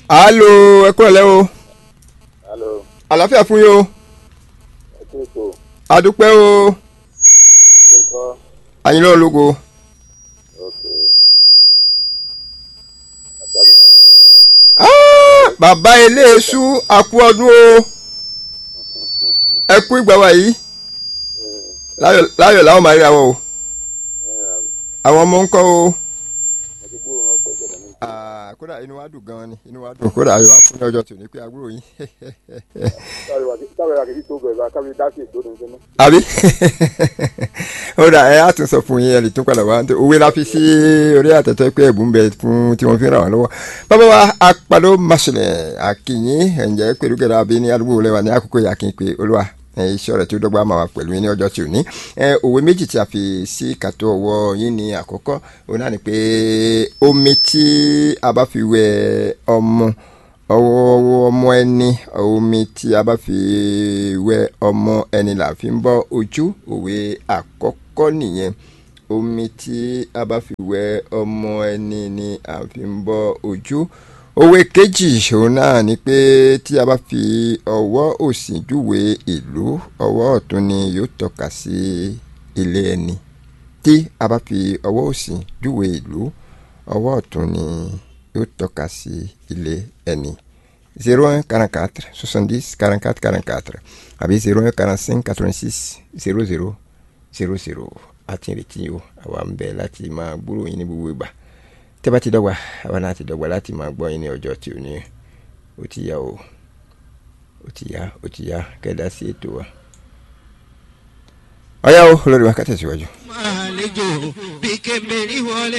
alo ẹ kúrò lẹ́ o alo àlàáfíà fún yín o ẹ kí ètò adúpẹ́ o ilé ń kọ́ àyìnlá ológo ok àtàlù màtúmọ̀ Ah, bàbá eléésù àkú ọdún o ẹ kú ìgbà wa yìí láyọ̀ láyọ̀ làwọn máa ríra wọn o àwọn ọmọ ń kọ́ o àdúgbò wọn pẹ̀lú ọ̀dọ̀ mi. Ah, kódà inú wa dùn gan ni inú wa dùn kódà ayọ̀ wa fún ní ọjọ́ tòní pé àbúrò yín táwọn àkèké tó bẹ̀rẹ̀ bá káwé dá sí ètò òdùn sínú. àbí ó dà ẹ á tún sọ fún yín ẹ lè tún padà wá nítorí òwe la fi sí orí àtẹ̀tẹ̀ pé ẹ̀bùn bẹ fún tí wọ́n fi ràn wá lọ́wọ́ bàbá wa apàdó maṣẹlẹ̀ àkìyìn ẹ̀ǹjẹ́ pẹ̀lúgẹ̀dẹ̀ àbí ní àdúgbò lẹ́wà ní àkókò yà kí n pe olúwa ẹ, iṣẹ́ rẹ̀ tí ó dọ́gba máa wà pẹ̀lú yín ní ọjọ́ tí ò ní ẹ, òwe méjì tí a fi sí kàtó ọwọ́ yín ní àkọ́kọ́ òun náà ni pé omi tí a bá fi wẹ ọmọ ọwọ́ ọmọ ẹni omi tí a bá fi wẹ ọmọ ẹni là fi ń bọ́ ojú òwe àkọ́kọ́ nìyẹn omi tí a bá fi wẹ ọmọ ẹni ni à fi ń bọ́ ojú òwe kejì òun náà ni pé tí a bá fi ọwọ́ òsì júwe ìlú ọwọ́ ọ̀tún ni yóò tọ́ka sí ilé ẹni tí a bá fi ọwọ́ òsì júwe ìlú ọwọ́ ọ̀tún ni yóò tọ́ka sí ilé ẹni zero un quarante quatre soixante dix quarante quatre quarante quatre àbí zero un quarante cinq quatre vingt six zero zero zero zero àti ìrètí o àwa ń bẹ láti máa gbúrò yín ní gbogbo ìgbà tẹ́ bá ti dọ́gba àwa náà ti dọ́gba láti máa gbọ́ yín ní ọjọ́ tí ò ní ó ti yá o ó ti yá ó ti yá kẹ́dá sí ètò wa. ọ̀yá o olórí wa ká tẹ̀síwájú. máa lejò bí kébèrè wọlé.